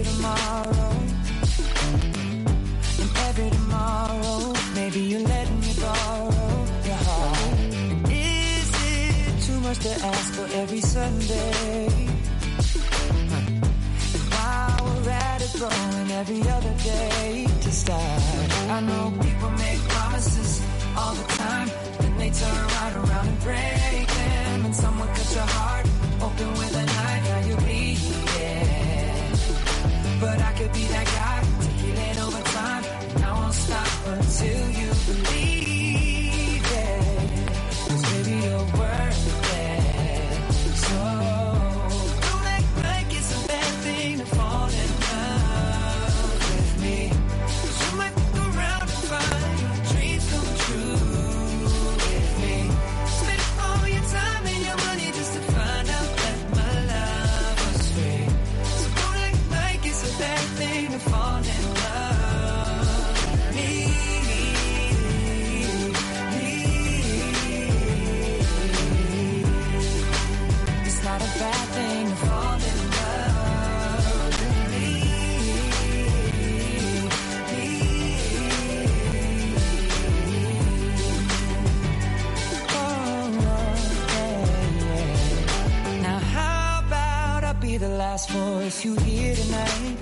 tomorrow. And every tomorrow, maybe you let me borrow your heart. And is it too much to ask for every Sunday? And while we're at it, throwing every other day to start. I know people make promises all the time, then they turn right around and break them. And someone cut your heart open with a knife, now you're bleeding. But I could be that guy to heal it over time. And I won't stop until you believe it. 'Cause baby, you're worth it. So don't act like it's a bad thing to fall in love with me. 'Cause you might look around and find your dreams come true with me. Spend all your time and your money just to find out that my love was free. So don't act like it's a bad thing to fall in love with me. It's not a bad thing to fall in love with me. Oh, yeah, yeah. Now how about I be the last voice you hear tonight?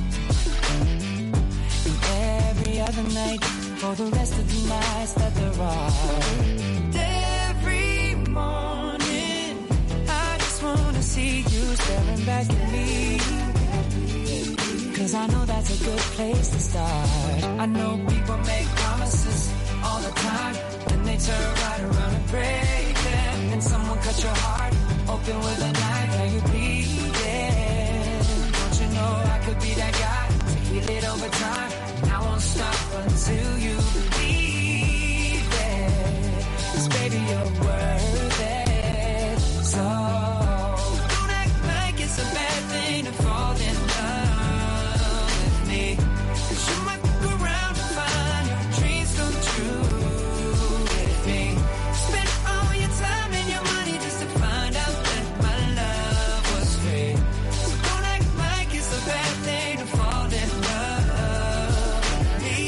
And every other night for the rest of the nights that there are. And every morning I just wanna see you staring back at me. Cause I know that's a good place to start. I know people make promises all the time, then they turn right around and break them. And someone cut your heart open with a knife, now you're bleeding. Don't you know I could be that guy to heal it over time? And I won't stop until you believe it. 'Cause baby, you're worth it. So don't act like it's a bad thing to fall in love with me. 'Cause you might look around and find your dreams come true with me. Spend all your time and your money just to find out that my love was free. So don't act like it's a bad thing to fall in love with me.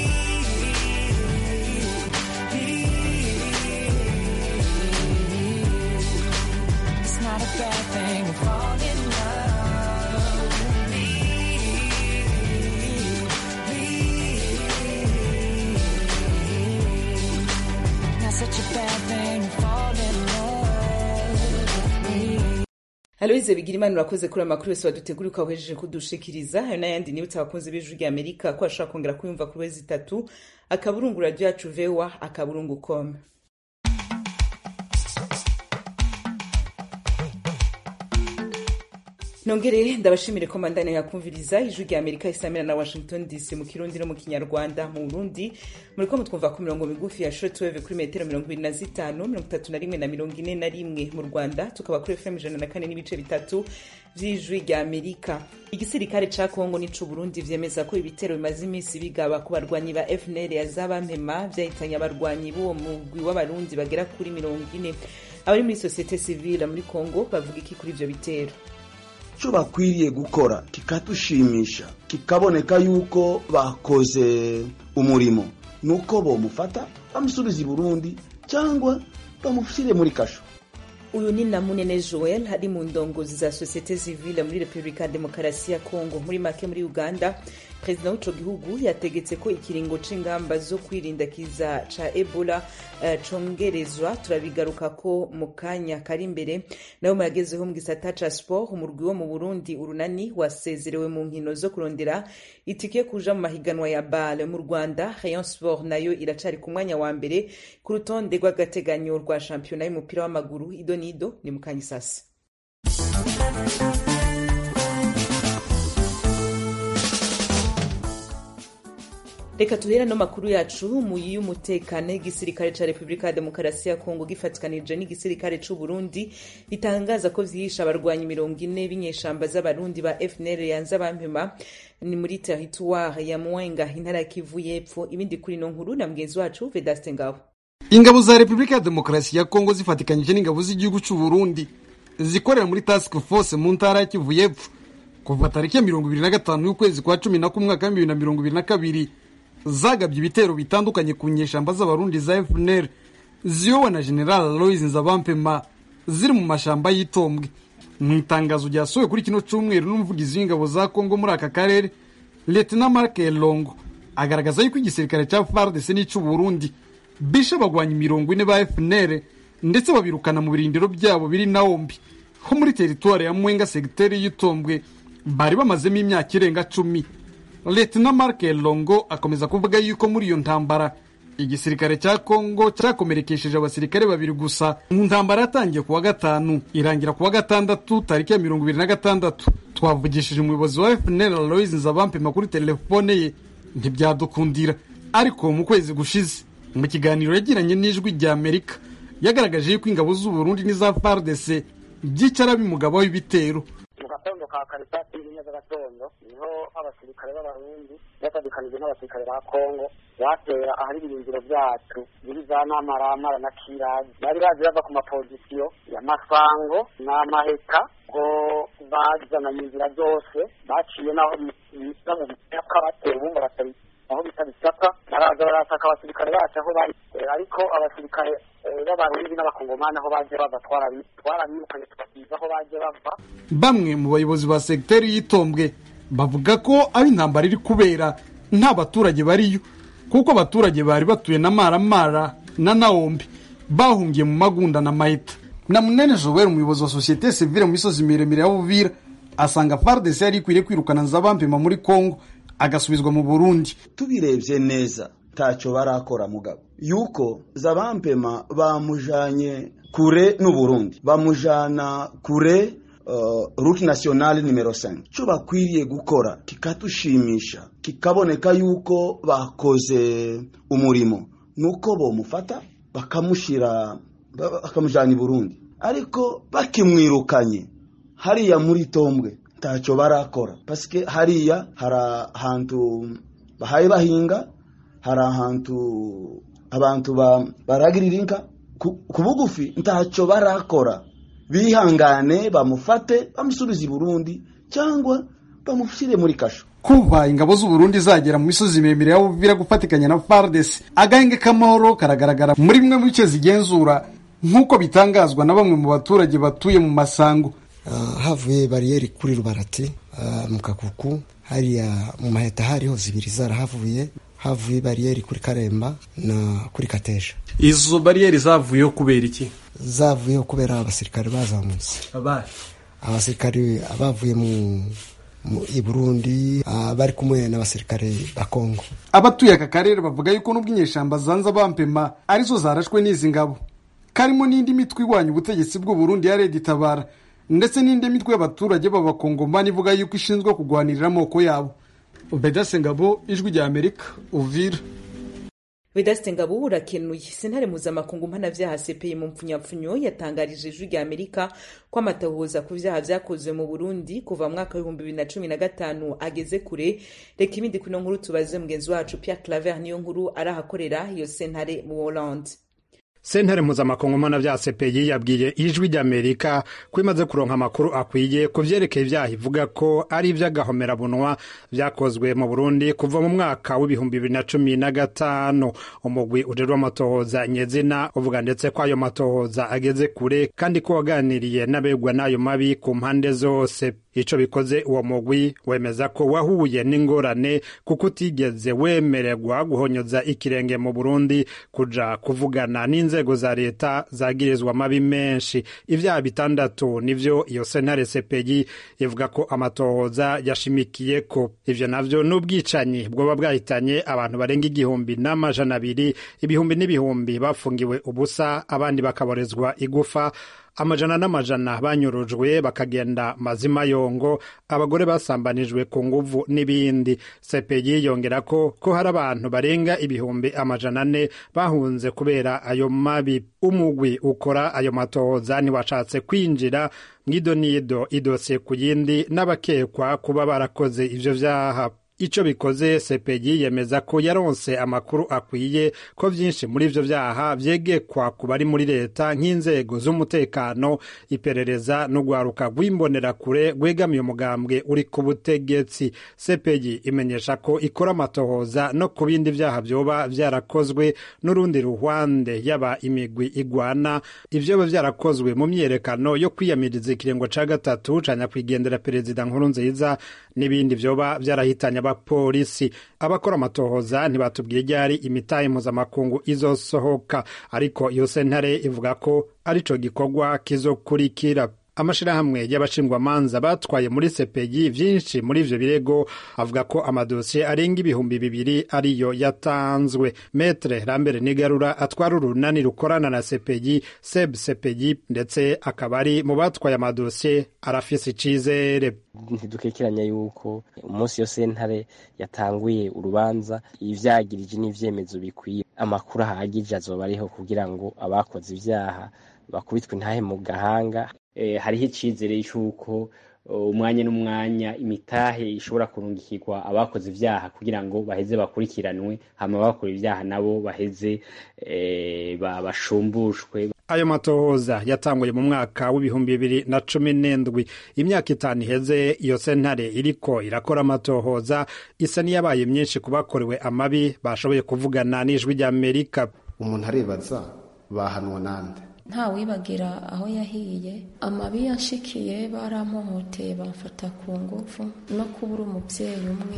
It's not a bad thing to fall in love with me. Not such a bad thing to fall in love with me. Aloise Bigirimana urakoze kuri amakuru yose wadutegura ukawejeje kudushikiriza ayo n'ayandi nibutse abakunzi b'ijwi rya Amerika ko ashobora kongera kuyumva kuri wezi itatu akaburungu radio yacu vewa akaburungu com nongere ndabashimire ko mandane yakumviriza ijwi rya amerika isamira na washington dc mu kirundi no mu kinyarwanda mu burundi muriko mutwumva ku mirongo migufi ya shortwave kuri metero mirongo ibiri na zitanu mirongo itatu na rimwe na mirongo ine na rimwe mu rwanda tukaba kuri fm ijana na kane n'ibice bitatu vy'ijwi rya amerika igisirikare ca kongo n'icu burundi vyemeza ko ibitero bimaze iminsi bigaba ku barwanyi ba fnl ya zabampema vyahitanye abarwanyi b'uwo mugwi w'abarundi bagera kuri mirongo ine abari muri sosiyete sivile muri kongo bavuga iki kuri ivyo bitero icyo bakwiriye gukora kikadushimisha kikaboneka yuko bakoze umurimo ni uko bomufata bamusubiza i burundi cyangwa bamushyire muri kasho uyu ni namunene joel ari mu ndongozi za sosiyete sivile muri repubulika ya demokarasi ya kongo muri make muri uganda perezida w'ico gihugu yategetse ko ikiringo c'ingamba zo kwirinda kiza ca ebola uh, congerezwa turabigaruka ko mu kanya kari imbere nayo muyagezeho mu gisata ca sport umurwi wo mu burundi urunani wasezerewe mu nkino zo kurondera itike yo kuja mu mahiganwa ya bale mu rwanda rayon sport nayo iracari ku mwanya wa mbere ku rutonde rw'agateganyo rwa shampiyona y'umupira w'amaguru idonido ni mu kanya isasi reka tuhera no makuru yacu mu y'umutekano y'igisirikare ca repubulika ya demokarasi ya kongo gifatikanije n'igisirikare c'u burundi bitangaza ko vyihisha abarwanyi mirongo ine b'inyeshamba z'abarundi ba fnl yanze abampema ni muri teritware ya mwenga intara ya kivu y'epfo ibindi kuri no nkuru na mugenzi wacu vedaste ngabo ingabo za repubulika ya demokarasi ya kongo zifatikanyije n'ingabo z'igihugu c'u burundi zikorera muri task force mu ntara ya kivu y'epfo kuva tariki ya mirongo ibiri na gatanu y'ukwezi kwa cumi na kumwe mwaka bibiri na mirongo ibiri na kabiri zagabye ibitero bitandukanye ku nyeshamba z'abarundi za fnr ziyowe na general aloys nzabampema ziri mu mashamba y'itombwe mu itangazo ryasohowe kuri kino cyumweru n'umuvugizi w'ingabo za kongo muri aka karere lieutenant mark elongo agaragaza yuko igisirikare cya fardc n'icy'uburundi bishe abagwanyi mirongo ine ba fnr ndetse babirukana mu birindiro byabo biri naombi ho muri teritwari ya mwenga segiteri y'itombwe bari bamazemo imyaka irenga cumi lieutenant mark elongo akomeza kuvuga yuko muri iyo ntambara igisirikare cya kongo cyakomerekesheje abasirikare babiri gusa mu ntambara yatangiye ku wa gatanu irangira ku wa gatandatu tariki ya mirongo ibiri na gatandatu twavugishije umuyobozi wa fnl aloys nzabampema kuri telefone ye ntibyadukundira ariko mu kwezi gushize mu kiganiro yagiranye n'ijwi rya amerika yagaragaje yuko ingabo z'uburundi n'iza fardc byicara bimugabaho ibitero mu gatondo ka kare saa kumi n'imwe z'agatondo niho abasirikare b'abarundi batandukanyije n'abasirikare ba kongo batera ahari ibirindiro byacu biri za namaramara na kirazi bari bazi bava ku mapozisiyo ya masango n'amaheka ngo bazananye inzira zose baciye n'aho bita mu bisaka batera ubundi barasaba aho bita bisaka baraza barasaka abasirikare bacu aho bari ariko abasirikare b'abarundi n'abakongomani aho baje bava twarabirukanye tubabwiza aho baje bava bamwe mu bayobozi ba segiteri y'itombwe bavuga ko aho intambara iri kubera nta baturage bariyo kuko abaturage bari batuye na maramara na naombi bahungiye mu magunda na mahita na munene joel umuyobozi wa sosiyete sivile mu misozi miremire ya buvira asanga fardc yari ikwiriye kwirukana nzabampema muri kongo agasubizwa mu burundi tubirebye neza ntacyo barakora mugabo yuko zabampema bamujanye kure n'uburundi bamujana kure uh, route nationale numero 5 cyo bakwiriye gukora kikatushimisha kikaboneka yuko bakoze umurimo nuko bomufata bakamushira bakamujana i burundi ariko bakimwirukanye hariya muri tombwe ntacyo barakora pasike hariya hari ahantu bahaye bahinga hari ahantu abantu baragirira inka ku bugufi ntacyo barakora bihangane bamufate bamusubize i burundi cyangwa bamushyire muri kasho kuva ingabo z'uburundi zagera mu misozi miremire ya buvira gufatikanya na fardes agahenge k'amahoro karagaragara muri bimwe mu bice zigenzura nk'uko bitangazwa na bamwe mu baturage batuye mu masango uh, havuye bariyeri kuri rubarati uh, mu kakuku hariya mu maheta hariho zibiri zarahavuye havuye bariyeri kuri karemba na kuri kateja izo bariyeri zavuyeho kubera iki zavuyeho kubera abasirikare bazamutse abasirikare bavuye mu i burundi bari kumwe n'abasirikare ba kongo abatuye aka karere bavuga yuko n'ubwo inyeshamba zanza bampema arizo zarashwe n'izi ngabo karimo n'indi mitwe irwanya ubutegetsi bw'uburundi ya redi tabara ndetse n'indi mitwe y'abaturage b'abakongomani ivuga yuko ishinzwe kurwanirira amoko yabo bedase ngabo ijwi rya amerika uvira vedaste ngabo urakenuye sentare mpuzamakungu mpanavyaha cpi mu mpfunyapfunyo yatangarije ijwi rya amerika ko amatahuza ku vyaha vyakozwe mu burundi kuva mu mwaka w'ibihumbi bibiri na cumi na gatanu ageze kure reka ibindi kuno nkuru tubaze mugenzi wacu pierre claver niyo nkuru arahakorera iyo sentare mu hollande sentare mpuzamakungu mpanavyaha cpi yabwiye ijwi ry'amerika ko imaze kuronka amakuru akwiye ku vyerekeye ivyaha ivuga ko ari ivy'agahomerabunwa vyakozwe mu burundi kuva mu mwaka w'ibihumbi bibiri na cumi na gatanu umugwi ujejwe amatohoza nyezina uvuga ndetse ko ayo matohoza ageze kure kandi ko waganiriye n'abegwa n'ayo mabi ku mpande zose ico bikoze uwo mugwi wemeza ko wahuye n'ingorane kuko utigeze wemererwa guhonyoza ikirenge mu burundi kuja kuvugana n'inzego za leta zagirizwa amabi menshi ivyaha bitandatu nivyo iyo sentare sepeyi ivuga ko amatohoza yashimikiye ko ivyo navyo n'ubwicanyi bwoba bwahitanye abantu barenga igihumbi n'amajana abiri ibihumbi n'ibihumbi bafungiwe ubusa abandi bakaborezwa igufa amajana n'amajana banyurujwe bakagenda mazima yongo abagore basambanijwe ku nguvu n'ibindi sepeyi yongera ko ko hari abantu barenga ibihumbi amajana ane bahunze kubera ayo mabi umugwi ukora ayo matohoza ntiwashatse kwinjira mw'idonido idose ku yindi n'abakekwa kuba barakoze ivyo vyaha ico bikoze sepeyi yemeza ko yaronse amakuru akwiye ko vyinshi muri ivyo vyaha vyegekwa ku bari muri leta nk'inzego z'umutekano iperereza n'ugwaruka rw'imbonerakure rwegamiye umugambwe uri ku butegetsi sepeyi imenyesha ko ikora amatohoza no ku bindi vyaha vyoba vyarakozwe n'urundi ruhwande yaba imigwi igwana ivyoba vyarakozwe mu myiyerekano yo kwiyamiriza ikiringo ca gatatu ca nyakwigendera perezida nkuru nziza n'ibindi vyoba vyarahitanye abapolisi abakora amatohoza ntibatubwiye ryari imitahe mpuzamakungu izosohoka ariko iyo sentare ivuga ko arico gikorwa kizokurikira amashirahamwe y'abashingwamanza batwaye muri sepeyi vyinshi muri ivyo birego avuga ko amadosiye arenga ibihumbi bibiri ariyo yatanzwe metre rambere nigarura atwara urunani rukorana na sepeyi seb sepeyi ndetse akaba ari mu batwaye amadosiye arafise icizere ntidukekeranya yuko umunsi yo sentare yatanguye urubanza ivyagirije n'ivyemezo bikwiye amakuru ahagije azoba ariho kugira ngo abakoze ivyaha bakubitwe intahe mu gahanga hariho icyizere cy'uko umwanya n'umwanya imitahe ishobora kurungikirwa abakoze ibyaha kugira ngo baheze bakurikiranwe hama abakora ibyaha nabo baheze bashumbushwe ayo matohoza yatanguye mu mwaka w'ibihumbi bibiri na cumi n'indwi imyaka itanu iheze iyo sentare iriko irakora amatohoza isa n'iyabaye myinshi ku bakorewe amabi bashoboye kuvugana n'ijwi ry'amerika umuntu arebaza bahanwa nande nta wibagira aho yahiye amabi yanshikiye baramuhoteye bamfata ku ngufu no kubura umubyeyi umwe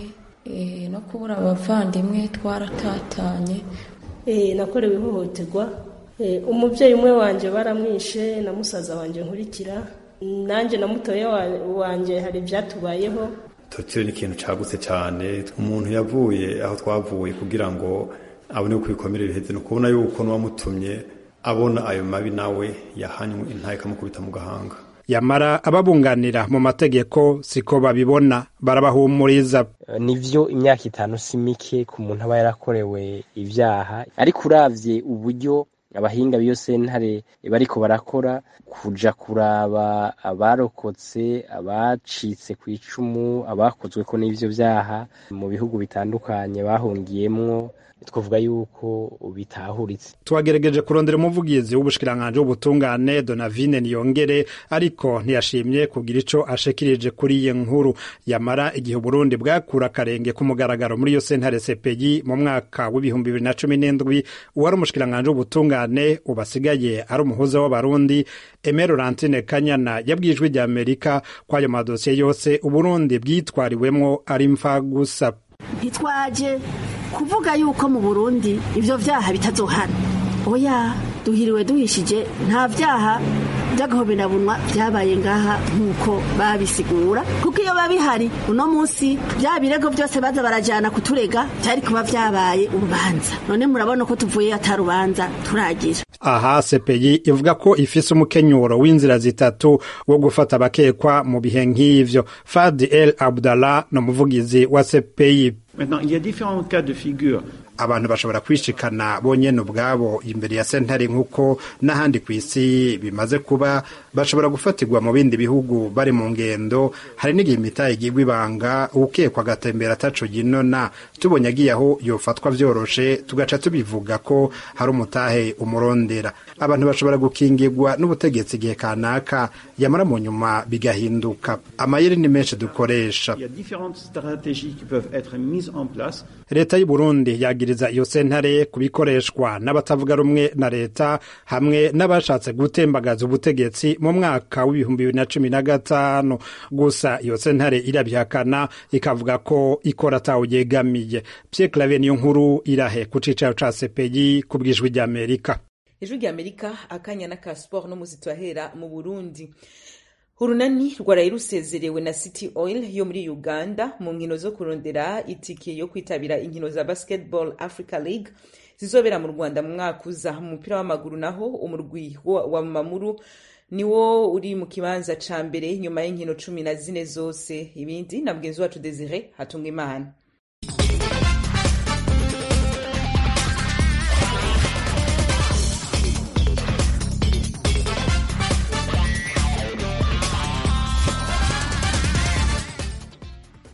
no kubura abavandimwe twaratatanye nakorewe ihohoterwa umubyeyi umwe wanjye baramwishe na musaza wanjye nkurikira nanjye na mutoya wanjye hari ibyatubayeho tokyo ni ikintu cyagutse cyane umuntu yavuye aho twavuye kugira ngo abone uko ibikomere biheze ni ukubona yuko n'uwamutumye abona ayo mabi nawe yahanywe intaye ikamukubita mu gahanga yamara ababunganira mu mategeko siko babibona barabahumuriza nivyo imyaka itanu si mike ku muntu aba yarakorewe ivyaha ariko uravye uburyo abahinga b'iyo sentare bariko barakora kuja kuraba abarokotse abacitse ku icumu abakozweko n'ivyo vyaha mu bihugu bitandukanye bahungiyemwo twavuga yuko bitahuritse twagerageje kurondera umuvugizi w'ubushikiranganje w'ubutungane donavine niyongere ariko ntiyashimye kugira ico ashikirije kuri iyi nkuru yamara igihe uburundi bwakura akarenge ku mugaragaro muri iyo sentare sepeyi mu mwaka w'ibihumbi bibiri na cumi n'indwi uwari umushikiranganje w'ubutungane ubasigaye ari umuhuza w'abarundi eme laurentine kanyana yabwiye ijwi rya amerika ko ayo madosiye yose uburundi bwitwariwemwo ari mfa gusa ntitwaje kuvuga yuko mu burundi ibyo byaha bitazohana oya duhiriwe duhishije nta byaha by'agahoberabunwa byabaye ngaha nk'uko babisigura kuko iyo biba bihari uno munsi bya birego byose baza barajyana kuturega byari kuba byabaye urubanza none murabona ko tuvuye atarubanza turagira aha sepeyi ivuga ko ifise umukenyuro w'inzira zitatu wo gufata abakekwa mu bihe nk'ivyo fadi el abdallah ni umuvugizi wa sepeyi Maintenant, il y a différents cas de figure. abantu bashobora kwishikana bonyene ubwabo imbere ya sentare nk'uko n'ahandi ku isi bimaze kuba bashobora gufatirwa mu bindi bihugu bari mu ngendo hari n'igihe imitahe igirwa ibanga ukekwa agatembera ataco ginona tubonye agiye aho yofatwa vyoroshe tugaca tubivuga ko hari umutahe umurondera abantu bashobora gukingirwa n'ubutegetsi igihe kanaka yamara mu nyuma bigahinduka amayeri ni menshi dukoresha Il y a différentes stratégies qui peuvent être mises en place. leta y'u Burundi yagiriza iyo sentare kubikoreshwa n'abatavuga rumwe na leta hamwe n'abashatse gutembagaza ubutegetsi mu mwaka w'ibihumbi bibiri na cumi na gatanu gusa iyo sentare irabihakana ikavuga ko ikora atawuyegamiye Pierre Claver niyo nkuru irahe ku cicaro ca CPI ku bw'ijwi ry'Amerika ijwi ry'amerika akanya na ka siporo n'umuzi turahera mu burundi urunani rwaraye rusezerewe na city oil yo muri uganda mu nkino zo kurondera itike yo kwitabira inkino za basketball africa league zizobera mu rwanda mu mwaka uza mu mupira w'amaguru naho umurwi wa wa mamuru niwo uri mu kibanza ca mbere nyuma y'inkino cumi na zine zose ibindi na mugenzi wacu desire hatunga imana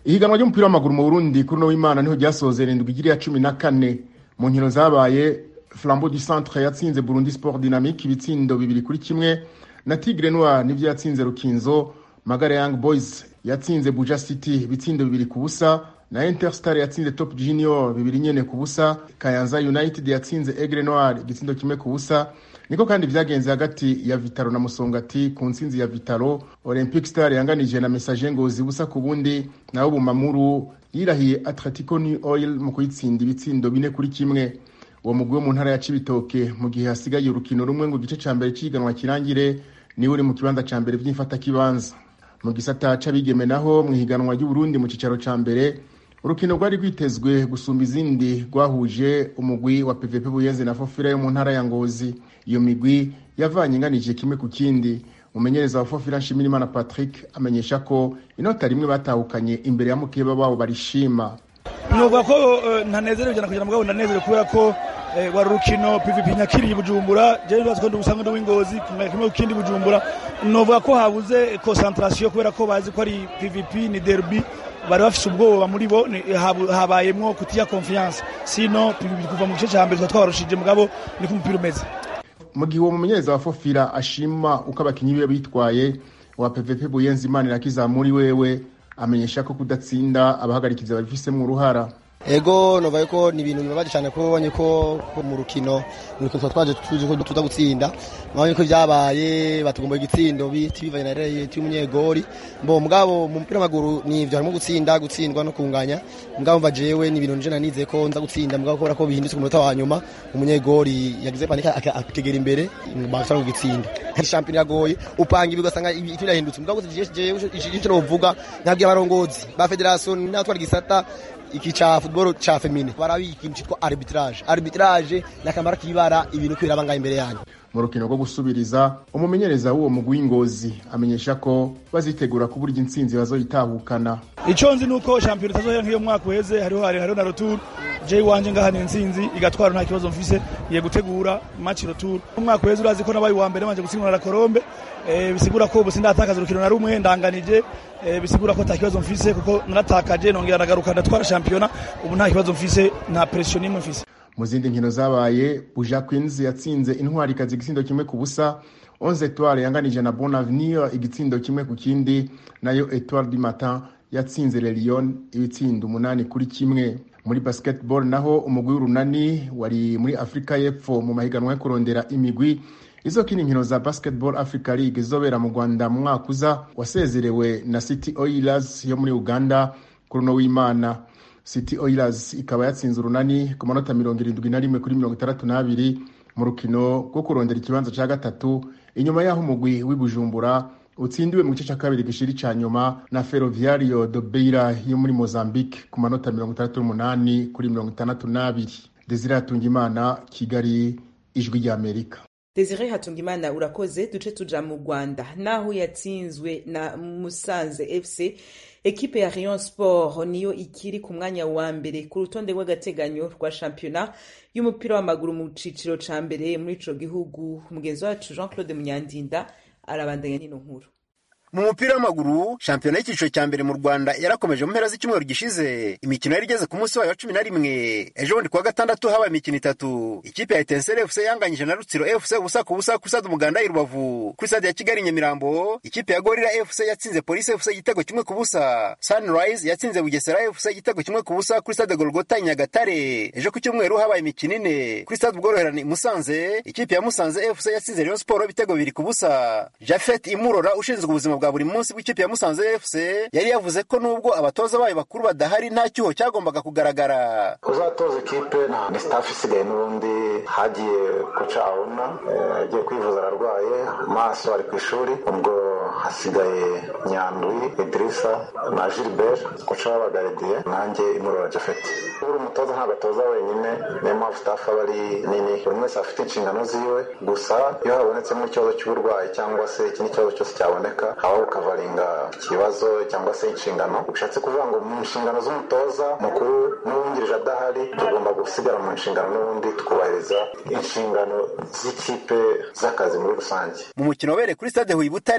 ihiganwa ry'umupira w'amaguru mu burundi kuri uno w'imana niho ryasozera indwi igiri ya cumi na kane mu nkino zabaye flambeau du centre yatsinze burundi sport dynamique ibitsindo bibiri kuri kimwe na tigre noir nivyo yatsinze rukinzo magara young boys yatsinze buja city ibitsindo bibiri ku busa na interstar yatsinze top junior bibiri nyene ku busa kayanza united yatsinze egre noir igitsindo kimwe ku busa niko kandi vyagenze hagati ya vitaro na musongati ku ntsinzi ya vitaro olympic star yanganije na message ngozi busa ku bundi naho bumamuru yirahiye atletico new oil mu kuyitsinda ibitsindo bine kuri kimwe uwo mugwi wo mu ntara ya cibitoke mu gihe hasigaye urukino rumwe ngo igice ca mbere c'ihiganwa kirangire niwe uri mu kibanza ca mbere vy'imfatakibanza mu gisata c'abigeme naho mu ihiganwa ry'uburundi mu cicaro ca mbere urukino rwari rwitezwe gusumba izindi rwahuje umugwi wa pvp buyenzi na fofira yo mu ntara ya ngozi iyo migwi yavanye inganije kimwe ku kindi umumenyereza wa fofira nshimirimana patrick amenyesha ko inota rimwe batahukanye imbere ya mukeba babo barishima nuvuga ko ntanezerewe cyane kugira ngo ndanezerewe kubera ko wari urukino pvp nyakiriye bujumbura jewe ndazi ko ndi usanga w'ingozi kimwe ku kindi bujumbura nuvuga ko habuze concentration kubera ko bazi ko ari pvp ni derby bari bafise ubwoba muri bo habayemwo kutiya confiance sino kuva mu gice ca mbere tuba twabarushije mugabo niko umupira umeze mu gihe uwo mumenyereza wa fofira ashima uko abakinyi biwe bitwaye wa pvp buyenzi imana irakizamuri wewe amenyesha ko kudatsinda abahagarikiza babifisemwo uruhara ego novaye ko ni ibintu bibabaje cyane ko ubonye ko mu rukino mu rukino twaje tuje ko tuza gutsinda mwabonye ko byabaye batugomba igitsindo biti bivanye na reye y'umunyegori mbo mugabo mu mupira w'amaguru ni ibyo harimo gutsinda gutsindwa no kunganya mugabo mva jewe ni ibintu nje nanize ko nza gutsinda mugabo kubera ko bihindutse ku munota wa nyuma umunyegori yagize panika akegera imbere bashaka gutsinda shampiyona yagoye upanga ibi ugasanga ibintu birahindutse mugabo jewe icyo novuga nabwiye abarongozi ba federation n'abatwara igisata iki cha football cha femine barabiye ikintu cyitwa arbitrage arbitrage nakamara kibara ibintu kwiraba ngaho imbere yanyu mu rukino rwo gusubiriza umumenyereza w'uwo mugwi w'ingozi amenyesha ko bazitegura ku buryo intsinzi bazoyitahukana icyo nzi ni uko shampiyona itazohera nk'iyo mwaka uheze hariho hariho na retour jay wanje ngaha ni intsinzi igatwara nta kibazo mfise iye gutegura match retour umwaka uheze urazi ko nabaye uwa mbere manje gutsindwa na Colombe eh, bisigura ko ubu sindatakaza urukino na rumwe ndanganije eh, bisigura ko nta kibazo mfise kuko naratakaje nongera nagaruka ndatwara shampiyona ubu nta kibazo mfise nta pression nimwe mfise mu zindi nkino zabaye buja queens yatsinze intwari ikazi igitsindo kimwe ku busa onze etoile yanganije na bon avenir igitsindo kimwe ku kindi nayo etoile du matin yatsinze le lyon ibitsindo umunani kuri kimwe muri basketball naho umugwi w'urunani wari muri afurika y'epfo mu mahiganwa yo kurondera imigwi izokina inkino za basketball africa league izobera mu rwanda mu mwaka uza wasezerewe na city oilers yo muri uganda kuri uno w'imana city oilers ikaba yatsinze urunani ku manota mirongo irindwi na rimwe kuri mirongo itandatu n'abiri mu rukino rwo kurondera ikibanza cya gatatu inyuma y'aho umugwi w'ibujumbura utsindiwe mu gice cya kabiri gishiri cya nyuma na ferroviario de beira yo muri mozambique ku manota mirongo itandatu n'umunani kuri mirongo itandatu n'abiri desire hatungimana kigali ijwi ry'amerika Desire Hatungimana urakoze duce tuja mu Rwanda naho yatsinzwe na Musanze FC ekipe ya Rayon Sport niyo ikiri ku mwanya wa mbere ku rutonde rw'agateganyo rwa shampiyona y'umupira w'amaguru mu ciciro ca mbere muri ico gihugu mugenzi wacu Jean Claude Munyandinda arabandanya n'ino nkuru mu mupira w'amaguru shampiyona y'icyiciro cya mbere mu rwanda yarakomeje mu mpera z'icyumweru gishize imikino yari igeze ku munsi wayo wa cumi na rimwe ejo bundi kuwa gatandatu habaye imikino itatu ikipe ya etenseri fc yanganyije na rutsiro fc ubusa ku busa kuri stade umuganda i rubavu kuri stade ya kigali nyamirambo ikipe ya gorira fc yatsinze polisi fc igitego kimwe ku busa sunrise yatsinze bugesera fc igitego kimwe ku busa kuri stade golgota i nyagatare ejo ku cyumweru habaye imikino ine kuri stade ubworoherane i musanze ikipe ya musanze fc yatsinze rayon sport ibitego bibiri ku busa jafet imurora ushinzwe ubuzima bwa buri munsi bw'ikipe ya Musanze FC yari yavuze ko nubwo abatoza bayo bakuru badahari nta cyuho cyagombaga kugaragara uzatoza ikipe ni staff isigaye n'ubundi hagiye koca abona agiye kwivuza ararwaye maso ari ku ishuri ubwo hasigaye nyandwi idirisa na gilbert koca w'abagaridiye nanjye imurora jafeti buri umutoza ntabwo atoza wenyine niyo mpamvu staff aba ari nini buri wese afite inshingano ziwe gusa iyo habonetsemo ikibazo cy'uburwayi cyangwa se ikindi kibazo cyose cyaboneka aho ukavaringa ikibazo cyangwa se inshingano bishatse kuvuga ngo mu nshingano z'umutoza mukuru n'uwungirije adahari tugomba gusigara mu nshingano n'ubundi twubahiriza inshingano z'ikipe z'akazi muri rusange mu mukino wabereye kuri stade huye butare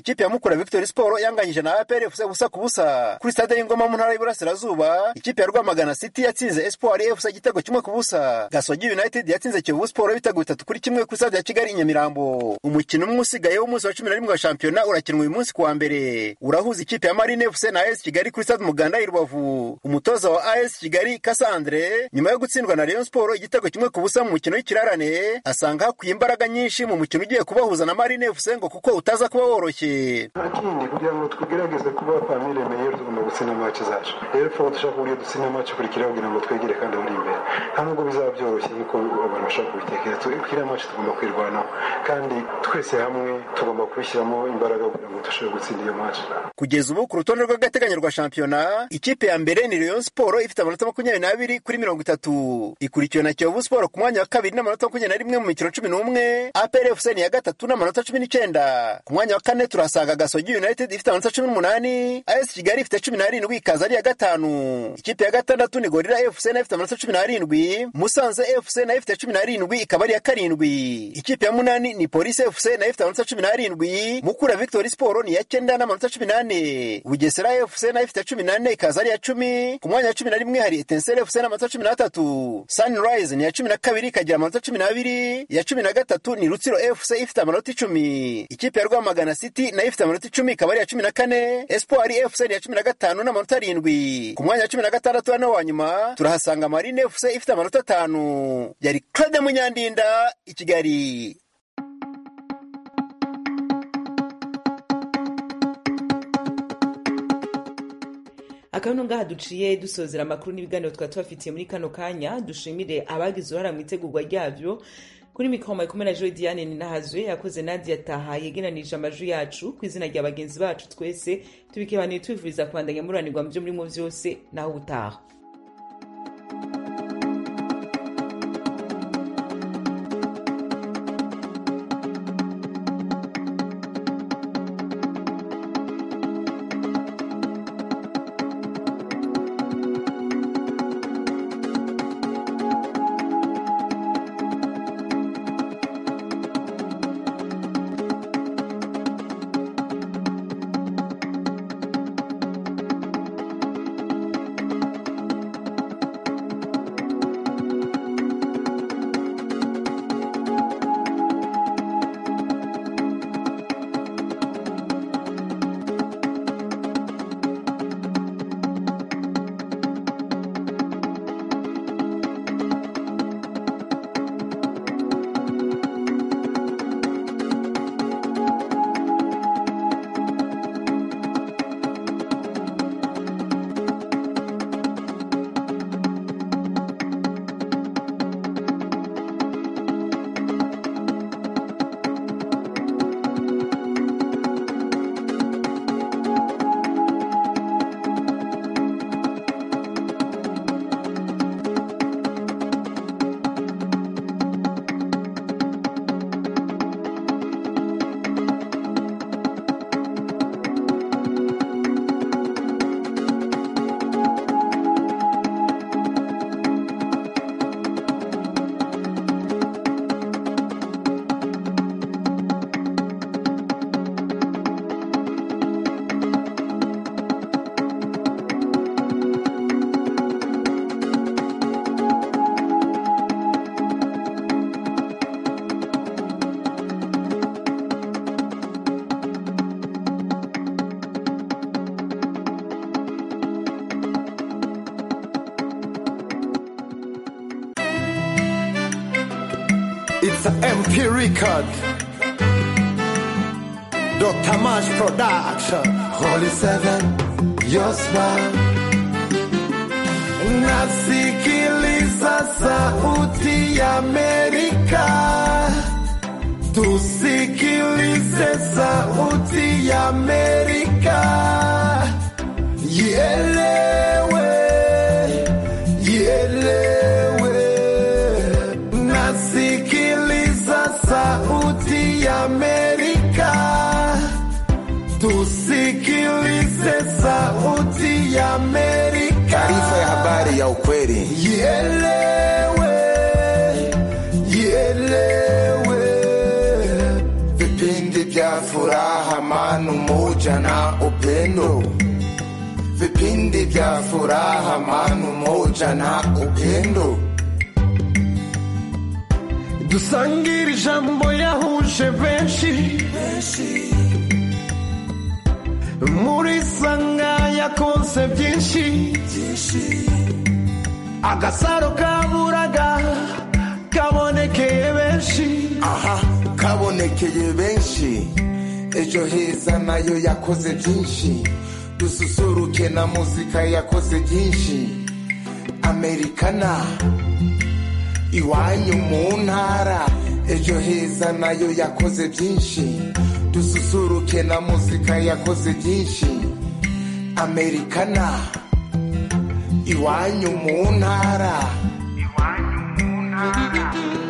ikipe ya mukura victory sport yanganyije na apr fc busa ku busa kuri stade y'ingoma mu ntara y'iburasirazuba ikipe ya rwamagana city yatsinze espoir fc igitego kimwe ku busa gasogi united yatsinze kiyovu sport ibitego bitatu kuri kimwe kuri stade ya kigali i nyamirambo umukino umwe usigaye w'umunsi wa cumi na rimwe wa shampiyona urakinwa uyu munsi kuwa mbere urahuza ikipe ya marine fc na as kigali kuri stade umuganda i rubavu umutoza wa as kigali kasandre nyuma yo gutsindwa na rayon sport igitego kimwe ku busa mu mukino w'ikirarane asanga hakwiye imbaraga nyinshi mu mukino ugiye kubahuza na marine fc ngo kuko utaza kuba woroshye ikindi kugira ngo tugerageze kuba famille meilleure tugomba gutsinda match zacu rero tuba dushaka uburyo dutsinda match ikurikira kugira ngo twegere kandi buri imbere nta nubwo bizaba byoroshye nk'uko abantu bashaka kubitekereza kiriya match tugomba kwirwanaho kandi twese hamwe tugomba kubishyiramo imbaraga kugira ngo dushobore gutsinda iyo match kugeza ubu ku rutonde rw'agateganyo rwa shampiyona ikipe ya mbere ni rayon sport ifite amanota makumyabiri n'abiri kuri mirongo itatu ikurikiwe na kiyovu sport ku mwanya wa kabiri n'amanota makumyabiri na rimwe mu mikino cumi n'umwe apr fc ni iya gatatu n'amanota cumi n'icyenda ku mwanya wa kane turasanga gasogi united ifite amanota cumi n'umunani as kigali ifite cumi n'arindwi ikaza ari iya gatanu ikipe ya gatandatu ni gorira fc nayo ifite amanota cumi n'arindwi musanze fc nayo ifite cumi n'arindwi ikaba ari iya karindwi ikipe ya munani ni polisi fc nayo ifite amanota cumi n'arindwi mukura victory sport ni iya cyenda n'amanota cumi n'ane bugesera fc nayo ifite cumi n'ane ikaza ari iya cumi ku mwanya wa cumi na rimwe hari etenseri fc n'amanota cumi n'atatu sunrise ni iya cumi na kabiri ikagira amanota cumi n'abiri iya cumi na gatatu ni rutsiro fc ifite amanota icumi ikipe ya rwamagana city nayo ifite amanota icumi ikaba ari iya cumi na kane espoir fc ni iya cumi na gatanu n'amanota arindwi ku mwanya wa cumi na gatandatu hano wa nyuma turahasanga marine fc ifite amanota atanu yari claude munyandinda i kigali akabino ngaha duciye dusozera amakuru n'ibiganiro twari tubafitiye muri kano kanya dushimire abagize uruhara mu itegurwa ryabyo kuri mikoro mayikomere na joy diane ninahazwe yakoze nadia taha yegeranije amajwi yacu ku izina rya bagenzi bacu twese tubikebaniye tubifuriza kubandanya muranirwa mu byo murimo byose naho ubutaha It's an MP record. Dr. Mash Production. Holy Seven, your smile. Nasikiliza sauti ya Amerika. Tusikilize sauti ya Amerika. Ielewe, ielewe. Nasikiliza sauti ya Amerika. Tusikilize sauti ya Amerika. Taarifa ya habari ya ukweli. Ielewe, ielewe. vipindi vya furaha manu moja na upendo vipindi vya furaha manu moja na upendo dusangire ijambo yahuje benshi muri sanga yakonse byinshi agasaro kaburaga kabonekeye benshi aha kabonekeye benshi ejo heza nayo yakoze byinshi dususuruke na muzika yakoze byinshi amerikana iwanyu mu ntara ejo heza nayo yakoze byinshi dususuruke na muzika yakoze byinshi amerikana iwanyu mu ntara iwanyu mu ntara